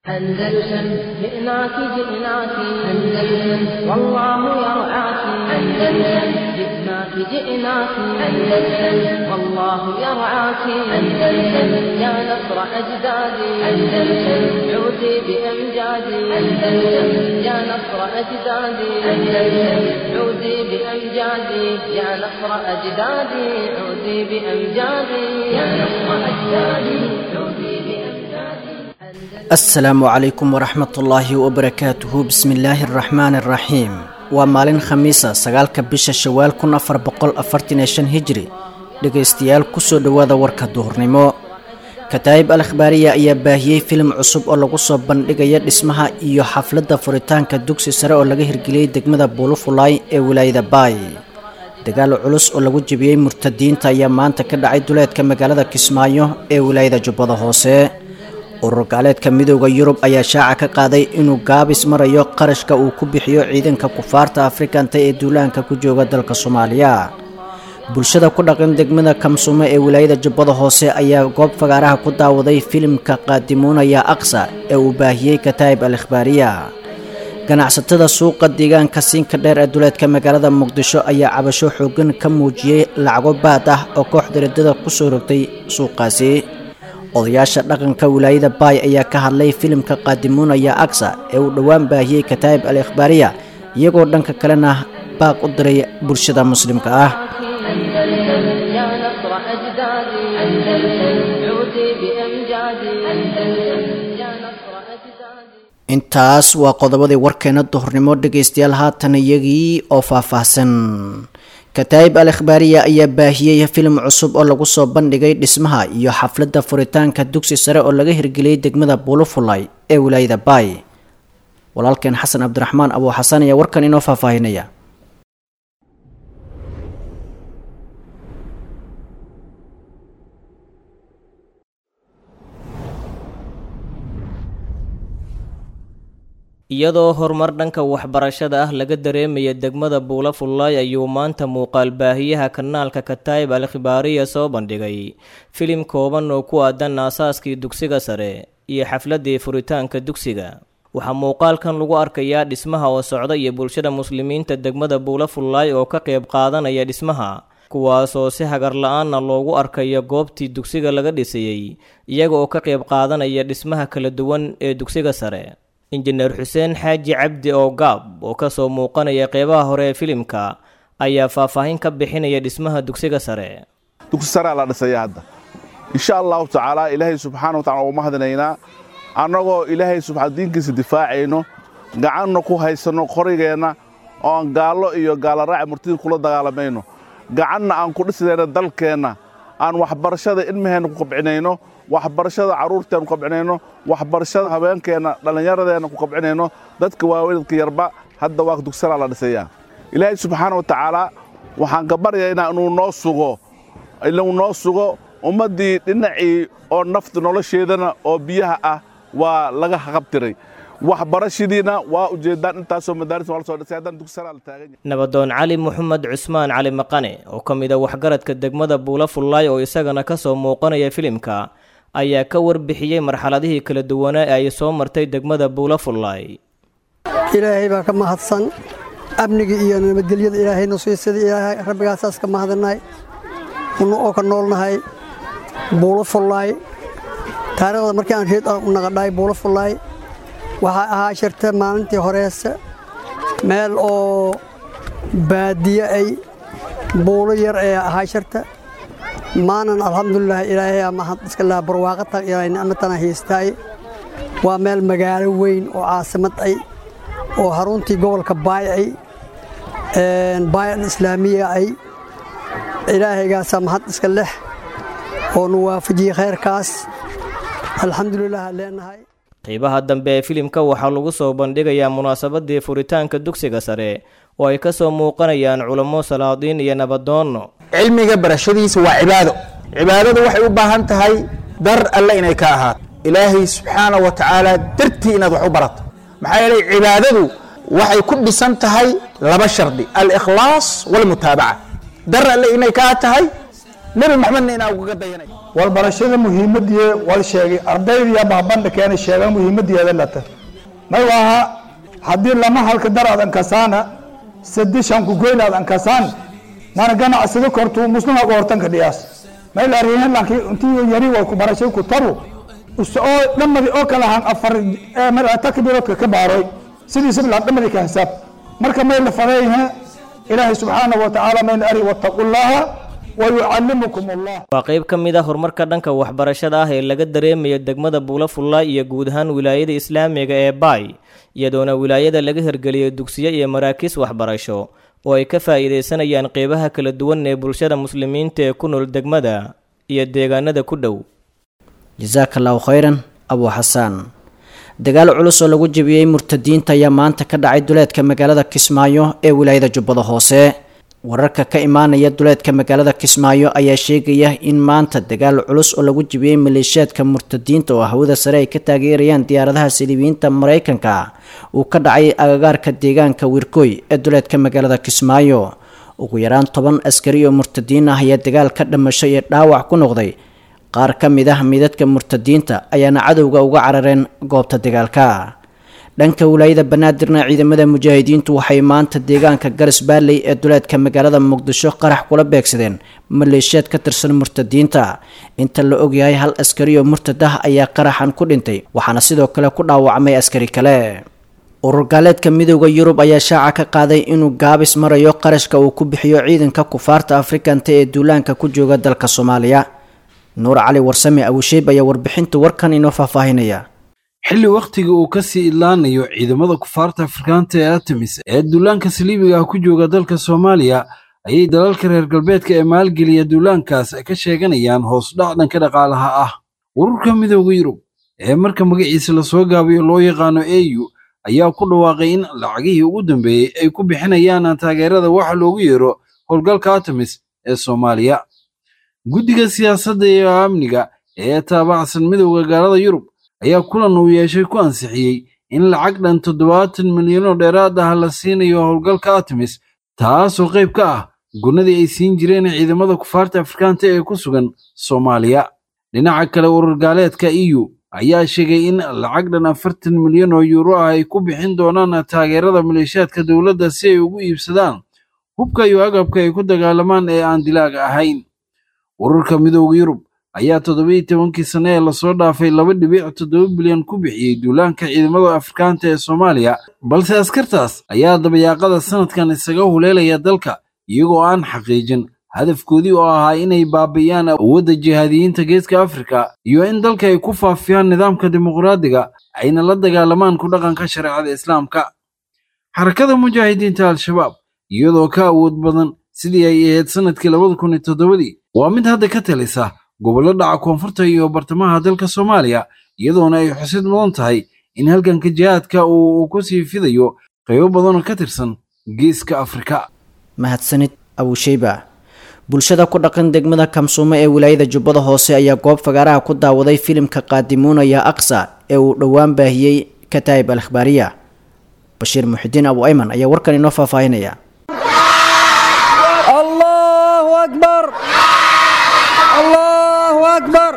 أندلسن جئناك جئناك أندلسن والله يرعاك أندلسن جئناك جئناك أندلسن والله يرعاك أندلسن يا نصر أجدادي أندلسن عودي بأمجادي أندلسن يا نصر أجدادي أندلسن عودي بأمجادي يا نصر أجدادي عودي بأمجادي يا نصر أجدادي عودي بأمجادي asalaamu calaykum waraxmatullaahi wabarakaatuhu bismillaahi araxmaani araxiim waa maalin khamiisa sagaalka bisha shawaal kun afar boqol afartan iyo shan hijri dhegaystayaal kusoo dhowaada warka duhurnimo kataa'ib al akhbaariya ayaa baahiyey filim cusub oo lagu soo bandhigaya dhismaha iyo xafladda furitaanka dugsi sare oo laga hirgeliyey degmada buulufulaay ee wilaayada baay dagaal culus oo lagu jebiyey murtadiinta ayaa maanta ka dhacay duleedka magaalada kismaayo ee wilaayada jubbada hoose urur gaaleedka midooda yurub ayaa shaaca ka qaaday inuu gaabis marayo qarashka uu ku bixiyo ciidanka kufaarta afrikanta ee duulaanka ku jooga dalka soomaaliya bulshada ku dhaqan degmada kamsumo ee wilaayada jubbada hoose ayaa goob fagaaraha ku daawaday filimka qaadimuunaya aqsa ee uu baahiyey kataa'ib al ikhbaariya ganacsatada suuqa deegaanka siinka dheer ee duleedka magaalada muqdisho ayaa cabasho xoogan ka muujiyey lacago baad ah oo kooxda riddada kusoo rogtay suuqaasi odayaasha dhaqanka wilaayada baay ayaa ka hadlay filimka qaadimuunaya agsa ee uu dhowaan baahiyey kataa'ib al ikhbaariya iyagoo dhanka kalena baaq u diray bulshada muslimka ah أندلسن يا نصر أجدادي أندلسن عودي بأمجادي أندلسن يا نصر أجدادي intaas waa qodobadii warkeena duhurnimo dhegaystayaal haatan iyagii oo faahfaahsan kataa'ib al ikhbaariya ayaa baahiyey filim cusub oo lagu soo bandhigay dhismaha iyo xafladda furitaanka dugsi sare oo laga hirgeliyey degmada buulufulay ee wilaayada baay walaalkeen xasan cabdiraxmaan abuu xasan ayaa warkan inoo faahfaahinaya iyadoo horumar dhanka waxbarashada ah laga dareemaya degmada buulafullaay ayuu maanta muuqaal baahiyaha kanaalka kataa'ib al khibaariya soo bandhigay filim kooban oo ku aadan aasaaskii dugsiga sare iyo xafladii furitaanka dugsiga waxaa muuqaalkan lagu arkayaa dhismaha oo socda iyo bulshada muslimiinta degmada buulafullaay oo ka qayb qaadanaya dhismaha kuwaasoo si hagar la-aanna loogu arkayo goobtii dugsiga laga dhisayey iyaga oo ka qayb qaadanaya dhismaha kala duwan ee dugsiga sare injineer xuseen xaaji cabdi oo gaab oo kasoo muuqanaya qeybaha hore ee filimka ayaa faahfaahin ka bixinaya dhismaha dugsiga sare dugsi saraa la dhisaya hadda insha allahu tacaala ilaahay subxaana watacala ugu mahadinaynaa annagoo ilaahay subxaa diinkiisa difaacayno gacanna ku haysanno qorigeenna oo aan gaallo iyo gaallaraaci murtidii kula dagaalamayno gacanna aan ku dhisidayno dalkeenna aan waxbarashada ilmaheenna ku kabcinayno waxbarashada carruurteenna ku kabcinayno waxbarashada habeenkeenna dhallinyaradeenna ku kabcinayno dadka waaweynadka yarba hadda waa dugsanaa la dhisayaa ilaahay subxaana wa tacaala waxaan ka baryaynaa inuu noo sugo inuu noo sugo ummaddii dhinacii oo nafta nolosheedana oo biyaha ah waa laga haqabtiray waxbarashadiina waa ujeeddaan intaasoo madaaris waa la soo dhisay haddana dugsanaa la taagan yahay nabadoon cali moxamed cusmaan cali maqane oo ka mid a waxgaradka degmada buulafullaay oo isagana ka soo muuqanaya filimka ayaa ka warbixiyey marxaladihii kala duwanaa ee ay soo martay degmada buulafullaay ilaahay baa ka mahadsan amnigii iyo nabadgelyada ilaahayna siisada ilaahay rabbigaasaas ka mahadinay una oo ka noolnahay buulafullaay taariikhda markii aan reed u naqadhahay buulafullaay waxaa ahaa shirta maalintii horeese meel oo baadiye ay buulo yar ee ahaa shirta maanan alxamdulilah ilaahay mahad iska laha barwaaqatan ilaahay nicmatana haystaay waa meel magaalo weyn oo caasimad ay oo haruntii gobolka baay ay baayan islaamiya ay ilaahaygaasaa mahad iska leh oo nu waafajiyey khayrkaas alxamdulilah leenahay qeybaha dambe ee filimka waxaa lagu soo bandhigayaa munaasabadii furitaanka dugsiga sare oo ay ka soo muuqanayaan culamo salaadiin iyo nabadoonno cilmiga barashadiisa waa cibaado cibaadadu waxay u baahan tahay dar alle inay ka ahaato ilaahay subxaana wa tacaala dartii inaad wax u barato maxaa yeelay cibaadadu waxay ku dhisan tahay laba shardi alikhlaas walmutaabaca dar alle inay kaa tahay nebi maxamedna inaa ugaga dayanay walbarashada muhiimadii wal sheegay ardaydiya bahbandha keenay sheegan muhiimadeeda lata may waaha haddii lama halka daraadan kasaana sadishan ku goynaadan kasaan mana ganacsida kortu muslimaga hortanka dhiyaas may laarihin lanki intii yari way ku barashay ku taru oo dhamadi oo kala han afar takbiroodka ka baaroy sidiisa bilaa dhamadi ka hisaab marka may la fadeeyhe ilaahay subxaanahu watacaala mayna ari wattaqu llaha wayucallimukum allah waa qayb ka mid ah horumarka dhanka waxbarashada ah ee laga dareemayo degmada buulafullaay iyo guud ahaan wilaayada islaamiga ee baay iyadoona wilaayada laga hirgeliyay dugsiyo iyo maraakiis waxbarasho oo ay ka faa'iidaysanayaan qeybaha kala duwan ee bulshada muslimiinta ee ku nool degmada iyo deegaanada ku dhow jasaaka allahu khayran abuu xasaan dagaal culus oo lagu jebiyey murtadiinta ayaa maanta ka dhacay duleedka magaalada kismaayo ee wilaayada jubbada hoose wararka ka imaanaya duleedka magaalada kismaayo ayaa sheegaya in maanta dagaal culus oo lagu jebiyey maleeshiyaadka murtadiinta oo hawada sare ay ka taageerayaan diyaaradaha silibiyiinta maraykanka uu ka dhacay agagaarka deegaanka wirkoy ee duleedka magaalada kismaayo ugu yaraan toban askari oo murtadiin ah ayaa dagaal ka dhamashay ee dhaawac ku noqday qaar ka mid ah midadka murtadiinta ayaana cadowga uga carareen goobta dagaalka dhanka wilaayada banaadirna ciidamada mujaahidiintu waxay maanta deegaanka garas baalley ee duleedka magaalada muqdisho qarax kula beegsadeen maleeshiyaad ka tirsan murtadiinta inta la ogyahay hal askari oo murtad ah ayaa qaraxan ku dhintay waxaana sidoo kale ku dhaawacmay askari kale urur gaaleedka midooda yurub ayaa shaaca ka qaaday inuu gaabis marayo qarashka uu ku bixiyo ciidanka kufaarta afrikanta ee duulaanka ku jooga dalka soomaaliya nuur cali warsame abusheeb ayaa warbixinta warkan inoo faahfaahinaya xilli wakhtiga uu ka sii idlaanayo ciidamada kufaarta afrikaanta ee artemis ee duulaanka saliibiga ah ku jooga dalka soomaaliya ayay dalalka reer galbeedka ee maalgeliya duulaankaas ka sheeganayaan hoos dhac dhanka dhaqaalaha ah ururka midooda yurub ee marka magaciisa lasoo gaabayo loo yaqaano au ayaa ku dhawaaqay in lacagihii ugu dambeeyey ay ku bixinayaan taageerada waxa loogu yeero howlgalka artemis ee soomaaliya guddiga siyaasadda iyo amniga ee taabacsan midowda gaalada yurub ayaa kulan uu yeeshay ku ansixiyey in lacag dhan toddobaatan milyan oo dheeraad ah la siinayo howlgalka artemis taasoo qayb ka ah gurnadii ay siin jireen ciidamada kufaarta afrikaanta ee ku sugan soomaaliya dhinaca kale urur gaaleedka eu ayaa sheegay in lacag dhan afartan milyan oo yuuro ah ay ku bixin doonaan taageerada maleeshiyaadka dowladda si ay ugu iibsadaan hubka iyo agabka ay ku dagaalamaan ee aan dilaaga ahayn ururka midowda yurub ayaa toddobiiyo tobankii sane ee lasoo dhaafay laba dhibic toddoba bilyan ku bixiyey duulaanka ciidamada afrikaanta ee soomaaliya balse askartaas ayaa dabayaaqada sanadkan isaga huleelaya dalka iyagoo aan xaqiijin hadafkoodii oo ahaa inay baabi'iyaan awoodda jihaadiyiinta geeska afrika iyo in dalka ay ku faafiyaan nidaamka dimuqraadiga ayna la dagaalamaan ku dhaqanka shareecada islaamka xarakada mujaahidiinta al-shabaab iyadoo ka awood badan sidii ay ahayd sanadkii labada kun iyo toddobadii waa mid hadda ka talisa gobollo dhaca koonfurta iyo bartamaha dalka soomaaliya iyadoona ay xusid mudan tahay in halganka jihaadka uu ku sii fidayo qaybo badanoo ka tirsan geeska afrika mahadsanid abuusheyba bulshada ku dhaqan degmada kamsuumo ee wilaayada jubbada hoose ayaa goob fagaaraha ku daawaday filimka qaadimuunaya aqsa ee uu dhowaan baahiyey kataa'ib al akhbaariya bashiir muxidiin abu ayman ayaa warkan inoo faahfaahinaya allahu akbar allahu akbar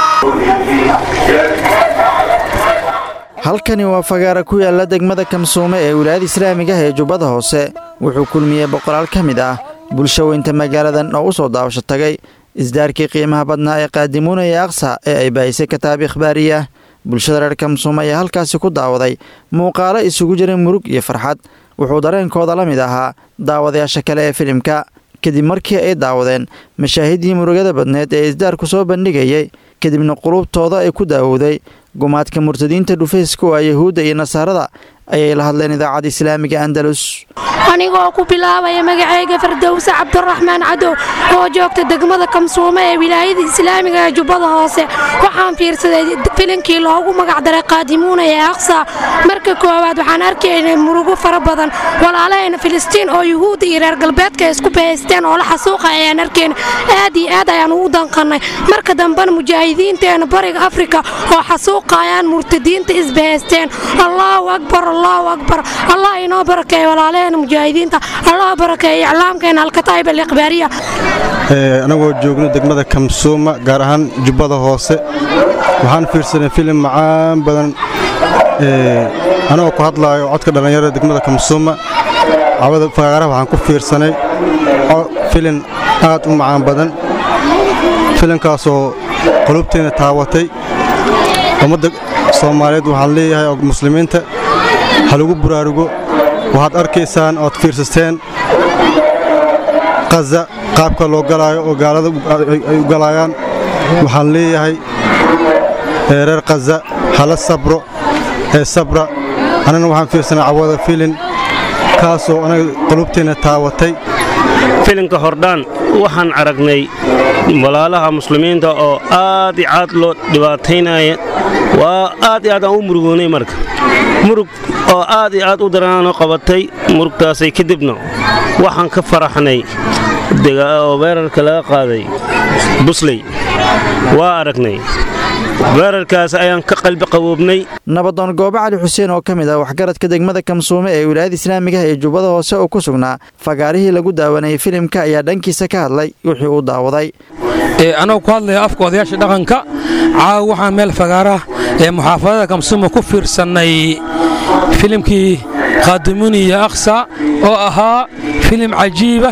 halkani waa fagaara ku yaala degmada kamsuume ee wilaayada islaamiga ah ee jubbada hoose wuxuu kulmiyey boqolaal ka mid ah bulsho weynta magaaladan oo u soo daawasho tagay isdaarkii qiimaha badnaa ee qaadimuunaya aqsa ee ay baahisay kataab ikhbaariya bulshada reer kamsuume ayaa halkaasi ku daawaday muuqaalo isugu jira murug iyo farxad wuxuu dareenkooda la mid ahaa daawadayaasha kale ee filimka kadib markii ay daawadeen mashaahiddii murugada badneed ee isdaarku soo bandhigayay kadibna qulubtooda ay ku daawowday gumaadka murtadiinta dhufayska waa yahuudda iyo nasaarada ayay la hadleen idaacadda islaamiga andalus anigoo ku bilaabaya magacayga fardowse cabdiraxmaan cadow oo joogta degmada kamsuume ee wilaayada islaamiga ee jubbada hoose waxaan fiirsaday filinkii loogu magacdaray qaadimuuna ee aqsa marka koowaad waxaan arkaynay murugo fara badan walaalahayna filistiin oo yuhuudda iyo reer galbeedka isku bahaysteen oo la xasuuqa ayaan arkayna aad iyo aad ayaan ugu danqannay marka dambena mujaahidiinteena bariga afrika oo xasuuqayaan murtadiinta isbahaysteen allaahu akbar allahu akbar allah inoo barakeeyo walaalaheena mujaahidiinta allah barakeeyo iclaamkeena alkataa'ib alikhbaariya anagoo joogno degmada kamsuuma gaar ahaan jubbada hoose waxaan fiirsanay filim macaan badan anagoo ku hadlaayo codka dhallinyarada degmada kamsuuma cawada fagaaraha waxaan ku fiirsanay filin aad u macaan badan filinkaasoo qulubteena taawatay ummadda soomaaliyeed waxaan leeyahay oo muslimiinta ha lagu buraarugo waxaad arkaysaan ood fiirsateen qaza qaabka loo galaayo oo gaalada ay u galaayaan waxaan leeyahay reer qaza hala sabro ee sabra annagna waxaan fiirsanay cawada filin kaasoo anaga qulubteenna taawatay filinka hordhaan waxaan aragnay walaalaha muslimiinta oo aad i caad loo dhibaataynaya waa aad i aad aan u murugoonay marka murug oo aad i aad u daraanoo qabatay murugtaasay kadibna waxaan ka faraxnay oo weerarka laga qaaday busley waa aragnay weerarkaas ayaan ka qalbi qaboobnay nabadoon goobe cali xuseen oo ka mid ah waxgaradka degmada kamsuume ee wilaayada islaamigaha ee jubbada hoose oo ku sugnaa fagaarihii lagu daawanayay filimka ayaa dhankiisa ka hadlay wixii uu daawaday anagoo ku hadlaya afka odayaasha dhaqanka caawa waxaan meel fagaarah ee muxaafadada kamsuuma ku fiirsannay filimkii khaadumuniya akhsa oo ahaa filim cajiibah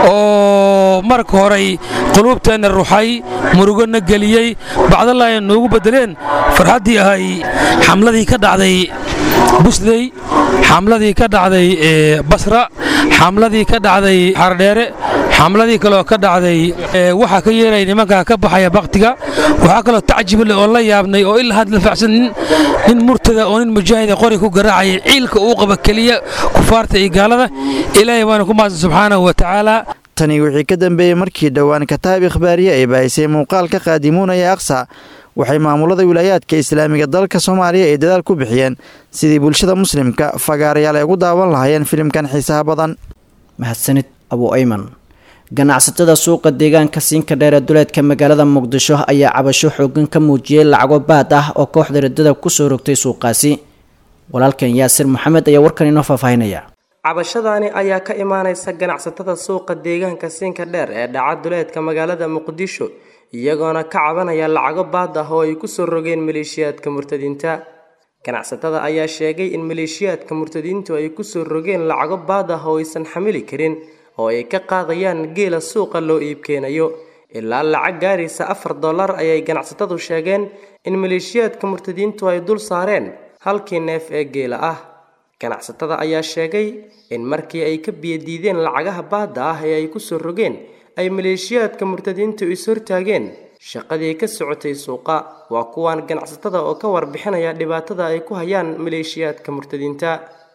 oo marka horey quluubteenna ruxay murugona geliyey bacdalla ay noogu beddeleen farxaddii ahay xamladii ka dhacday busley xamladii ka dhacday basra xamladii ka dhacday xardheere xamladii kaloo ka dhacday waxaa ka yeelaya nimankaa ka baxaya bakhtiga waxaa kaloo tacjible oo la yaabnay oo ilaa had la facsan nin murtada oo nin mujaahida qori ku garaacaya ciilka uu qaba keliya kufaarta iyo gaalada ilaahay waana ku mahadsan subxaanahu wa tacaala tani wixii ka dambeeyey markii dhowaan kataab ikhbaariye ay baahisay muuqaalka qaadimuunaya aqsa waxay maamulada wilaayaadka islaamiga dalka soomaaliya ay dadaal ku bixiyeen sidii bulshada muslimka fagaarayaal ay ugu daawan lahaayeen filimkan xiisaha badan mahadsanid abu ayman ganacsatada suuqa deegaanka siinka dheer ee duleedka magaalada muqdisho ayaa cabasho xoogan ka muujiyey lacago baad ah oo kooxda riddada kusoo rogtay suuqaasi walaalkan yaasir maxamed ayaa warkan inoo faahfaahinaya cabashadaani ayaa ka imaaneysa ganacsatada suuqa deegaanka siinka dheer ee dhaca duleedka magaalada muqdisho iyagoona ka cabanaya lacago baad ah oo ay kusoo rogeen maleeshiyaadka murtadiinta ganacsatada ayaa sheegay in maleeshiyaadka murtadiintu ay kusoo rogeen lacago baad ah oo aysan xamili karin oo ay ka qaadayaan geela suuqa loo iibkeenayo ilaa lacag gaaraysa afar dollar ayay ganacsatadu sheegeen in maleeshiyaadka murtadiintu ay dul saareen halkii neef ee geela ah ganacsatada ayaa sheegay in markii ay ka biyadiideen lacagaha baadda ah ee ay kusoo rogeen ay maleeshiyaadka murtadiintu is-hortaageen shaqadii ka socotay suuqa waa kuwaan ganacsatada oo ka warbixinaya dhibaatada ay ku hayaan maleeshiyaadka murtadiinta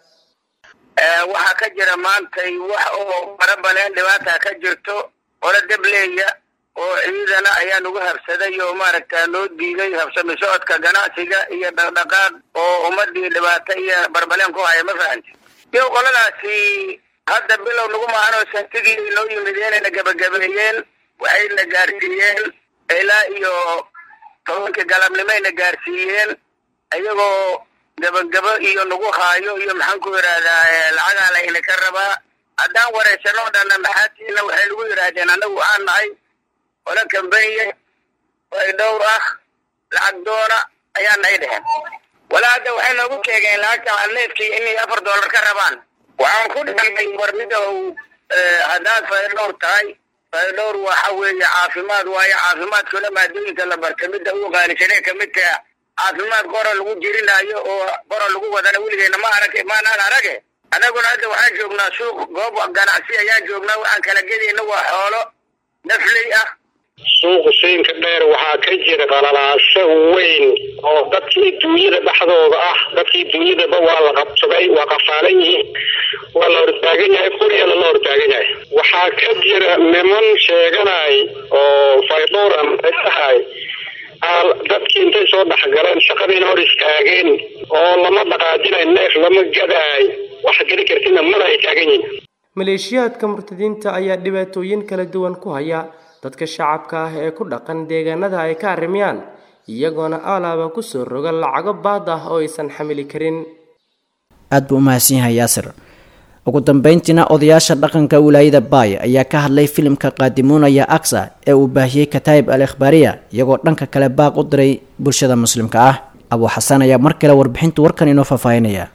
waxaa ka jira maantay wax oo farabaleen dhibaata ka jirto olo debleeya oo ciidana ayaa nagu habsaday oo maaragta noo diiday habsami socodka ganacsiga iyo dhaqdhaqaaq oo ummadii dhibaato iyo barbaleen ku haya ma fahanti iyo qoladaasi hadda bilow nagu maahanoo santigii noo yimideenayna gabagabeeyeen waxayna gaarsiiyeen ilaa iyo tobankii galabnimayna gaarsiiyeen iyagoo gabagabo iyo nagu haayo iyo maxaan ku yidhaahdaa lacagaa layna ka rabaa haddaan waraysanoo dhanna maxaatiina waxay nagu yidhaahdeen annagu waxaan nahay ola kambaniye ay dhowr ah lacag doona ayaa nay dheheen walaa hadda waxay noogu sheegeen lacagta neefkii inay afar dollar ka rabaan waxaan ku dhigannay warmida haddaad faydhowr tahay faydhowr waxa weeye caafimaad waayo caafimaadkuna maadooyinka la barta midda ugu qaalisanee kamid taha caafimaad qora lagu jirinaayo oo qora lagu wadana weligeena ma arag maanaan arage annaguna hadda waxaan joognaa suuq goob ganacsi ayaan joognaa waxaan kala gedayna waa xoolo nafley ah suuqa siinka dheer waxaa ka jira qalalaaso weyn oo dadkii duunyada dhexdooda ah dadkii duunyadaba waa la qabsaday waa qafaalan yihiin waa la hortaagan yahay quryana la hortaagan yahay waxaa ka jira niman sheeganay oo faydhowr amasahay dadkii intay soo dhexgaleen shaqadiina hor istaageen oo lama dhaqaajinay neef lama gadaay wax geli kartina mana ay taagan yihiin maleeshiyaadka murtadiinta ayaa dhibaatooyin kala duwan ku haya dadka shacabka ah ee ku dhaqan deegaanada ay ka arrimayaan iyagoona alaaba kusoo roga lacago baad ah oo aysan xamili karin aad buu u mahadsan yahay yaasir ugu dambeyntiina odayaasha dhaqanka wilaayada baay ayaa ka hadlay filimka qaadimuunaya aksa ee uu baahiyey kataayib al ikhbaariya iyagoo dhanka kale baaq u diray bulshada muslimka ah abuu xasan ayaa mar kale warbixinta warkan inoo faahfaahinaya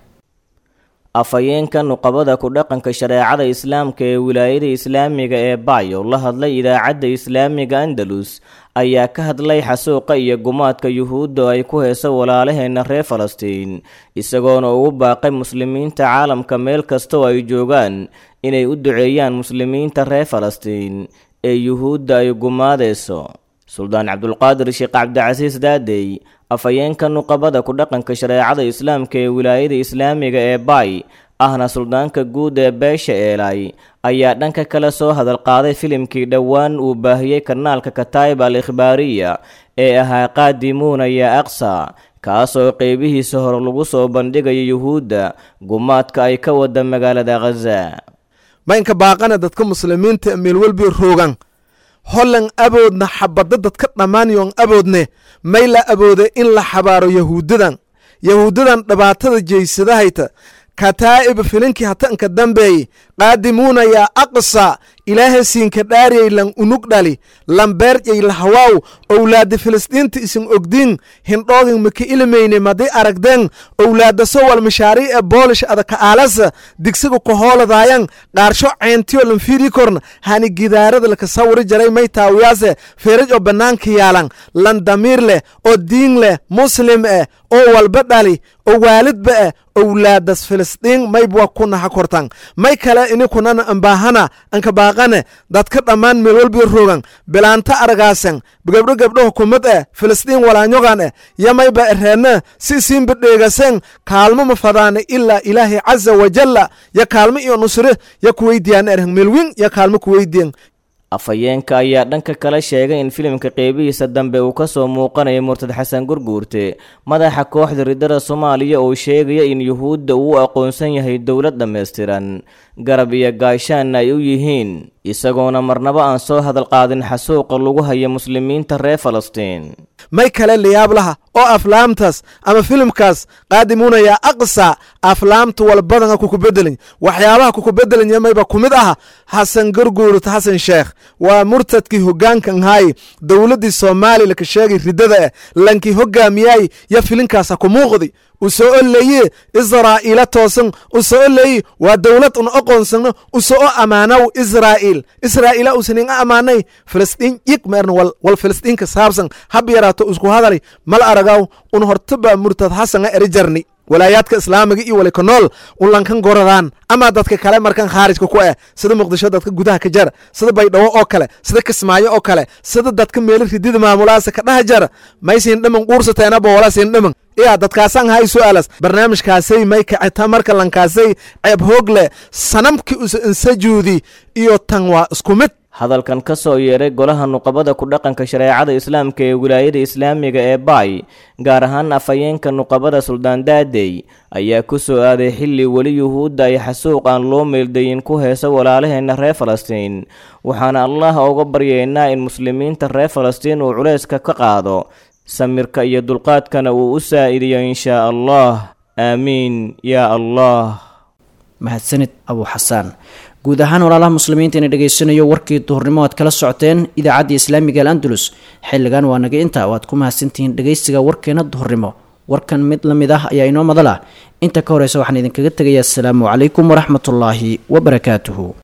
afhayeenka nuqabada ku dhaqanka shareecada islaamka ee wilaayada islaamiga ee baay oo la hadlay idaacadda islaamiga andalus ayaa ka hadlay xasuuqa iyo gumaadka yuhuudda oo ay ku heeso walaalaheenna reer falastiin isagoona ugu baaqay muslimiinta caalamka meel kasta oo ay joogaan inay u duceeyaan muslimiinta reer falastiin ee yuhuudda ay gumaadeyso suldaan cabdulqaadir sheekh cabdicasiis daadey afhayeenka nuqabada ku dhaqanka shareecada islaamka ee wilaayada islaamiga ee baay ahna suldaanka guud ee beesha eelay ayaa dhanka kale soo hadal qaaday filimkii dhowaan uu baahiyey kanaalka kataayib al ikhbaariya ee ahaa qaadimuuna ya aqsa kaasoo qeybihiisa hore lagu soo bandhigayo yuhuudda gumaadka ay ka wada magaalada khaza maynka baaqana dadka muslimiinta meel welbi roogan hollan aboodna xabadda dadka dhammaanyoon aboodne may la aboode in la xabaaro yahuudadan yahuudadan dhibaatada jeysadahayta kataa'ib filinkii hatanka dambeey qaadimuuna yaa aqsa ilaahay siinka dhaariyay lan unug dhali lambeerjay lahawaaw owlaadda filistiinta isin ogdiin hindhoogin maka ilimayne madi aragdeen owlaadda sowal mashaariic e boolish adaka aalasa digsiga kohooladayan qaarsho ceentiyo lanfiiri korna hani gidaarada laka sawiri jaray may taawiyaase feeraj oo bannaanka yaalan lan damiir leh oo diin leh muslim eh oo walba dhali oo waalidba eh owlaadas filistiin maybwa kunaha kortan may kale inikunana ambaahana anka baaqane dadka dhammaan meel walbi rogan bilaanta aragaasan gabdho gabdho hukumad eh filistiin walaanyogan eh yamayba ereena si isiinba dheegasen kaalmo ma fadaane ilaa ilaahay caza wajalla ya kaalmo iyo nusre ya kuweydiyaan erhen meelwin ya kaalmo kuweydiyan afhayeenka ayaa dhanka kale sheegay in filimka qeybihiisa dambe uu kasoo muuqanayo murtad xasan gurguurte madaxa kooxda ridada soomaaliya oo sheegaya in yuhuudda uu aqoonsan yahay dowlad dhammaystiran garab iyo gaashaanna ay u yihiin isagoona marnaba aan soo hadal qaadin xasuuqa lagu haya muslimiinta reer falastiin may kale layaab laha oo aflaamtaas ama filimkaas qaadimuunaya aqsa aflaamta walbadana kukubedelin waxyaabaha kukubedelin yamayba ku mid aha xasan garguurut xasan sheekh waa murtadkii hogaankan haay dowladdii soomaaliya laka sheegay riddada eh lankii hogaamiyay ya filinkaasa ku muuqdi u soo oleeye israa'iila toosan u soo oleeye waa dowlad un aqoonsano u soo ammaanow israa'iil israa'iila usanin ammaanay filistiin yig meerna wal wal filistiinka saabsan hab yaraato isku hadalay mal aragaw un hortaba murtad xasana eri jarni walaayaadka islaamiga iyo walika nool un lankan goradaan ama dadka kale markan khaarijka ku eh sida muqdisho dadka gudaha ka jara sida baydhabo oo kale sida kismaayo oo kale sida dadka meelo ridida maamulaasa ka dhaha jara maysin dhiman quursateena boolasin dhiman iya dadkaasaan hay su-aalas barnaamijkaasay may kaceta marka lankaasay ceeb hoog leh sanamki usa insajuudi iyo tan waa isku mid hadalkan ka soo yeeray golaha nuqabada ku dhaqanka shareecada islaamka ee wilaayada islaamiga ee baay gaar ahaan afhayeenka nuqabada suldaan daadey ayaa ku soo aaday xilli weli yuhuudda ay xasuuq aan loo meeldayin ku heeso walaalaheenna reer falastiin waxaana allah uga baryeynaa in muslimiinta reer falastiin uu culayska ka qaado samirka iyo dulqaadkana uu u saa'idiyo inshaa allah aamiin yaa allah mahadsanid abuu xasaan guud ahaan walaalaha muslimiinta ina dhegaysanayo warkii duhurnimo aad kala socoteen idaacadda islaamiga al andalus xilligan waa naga inta waad ku mahadsantihiin dhegaysiga warkeena duhurnimo warkan mid la mid ah ayaa inoo madal ah inta ka horeysa waxaan idinkaga tegayaa asalaamu calaykum waraxmatullaahi wabarakaatuhu